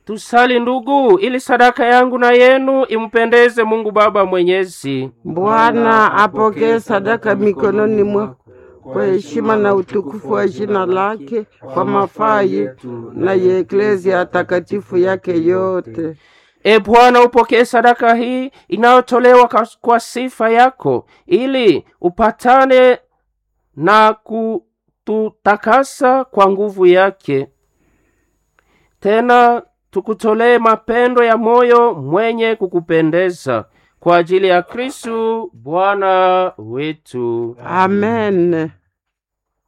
Tusali ndugu, ili sadaka yangu na yenu impendeze Mungu Baba Mwenyezi. Bwana apokee sadaka mikononi mwako kwa heshima na utukufu wa jina lake, kwa mafaa yetu na ya eklezia takatifu yake yote. E Bwana, upokee sadaka hii inayotolewa kwa- kwa sifa yako, ili upatane na kututakasa kwa nguvu yake. Tena tukutolee mapendo ya moyo mwenye kukupendeza kwa ajili ya Kristu Bwana wetu. Amen.